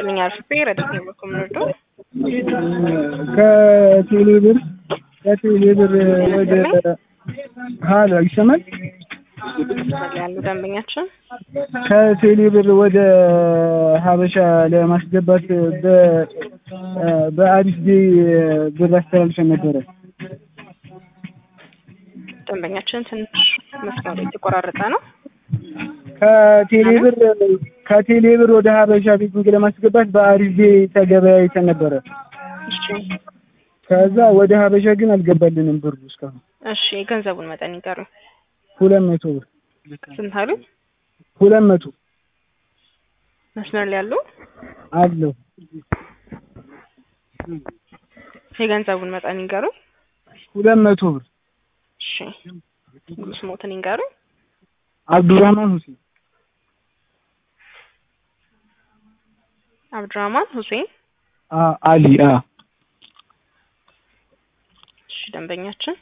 ይስጥልኝ አርፍቤ ረዳት ነው በኮምሮዶ ከቴሌ ብር ከቴሌ ብር ወደ ሀሎ ይሰማል? ያሉ ደንበኛችን ከቴሌ ብር ወደ ሀበሻ ለማስገባት በአዲስ ዴ ብር አስተላልፈን ነበረ። ደንበኛችን ትንሽ መስመሩ የተቆራረጠ ነው። ከቴሌ ብር ከቴሌ ብር ወደ ሀበሻ ቤቲንግ ለማስገባት በአዲስ ዴ ተገበያይተን ነበረ። እሺ ከዛ ወደ ሀበሻ ግን አልገባልንም ብሩ እስካሁን። እሺ የገንዘቡን መጠን ይቀሩ ሁለት መቶ ብር ስንት አሉ? ሁለት መቶ መስመር ላይ ያሉ አለው የገንዘቡን መጠን ይንገሩ። ሁለት መቶ ብር እሺ ሙሉ ስሞትን ይንገሩ። አብዱራህማን ሁሴን አብዱራህማን ሁሴን። አ- አሊ አ እሺ ደንበኛችን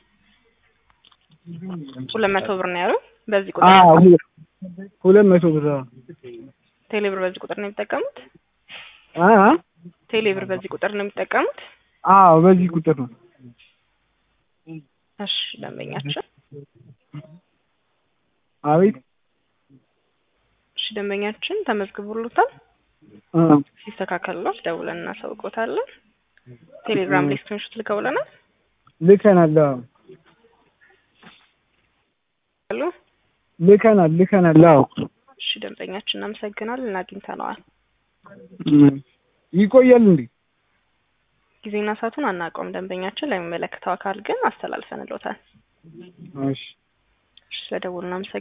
ሁለት መቶ ብር ነው ያሉ። በዚህ አ ቁጥር ሁ- ሁለት መቶ ብር አ ቴሌ ብር በዚህ ቁጥር ነው የሚጠቀሙት? አ አ? ቴሌ ብር በዚህ ቁጥር ነው የሚጠቀሙት? አዎ በዚህ ቁጥር ነው። እሺ ደንበኛችን አቤት እሺ ደንበኛችን ተመዝግቦሎታል። አ ሲስተካከልሎት ደውለን እናሳውቆታለን። ቴሌግራም ላይ ስክሪንሾት ልከውልናል ልከናል። አዎ አሉ። ልከናል ልከናል። አዎ እሺ ደንበኛችን እናመሰግናለን። አግኝተነዋል። እም። ይቆያል እንዴ? ጊዜና ሰዓቱን አናውቀውም። ደንበኛችን ለሚመለከተው አካል ግን አስተላልፈንሎታል። እሺ እሺ ስለደውሉ እናመሰግናለን።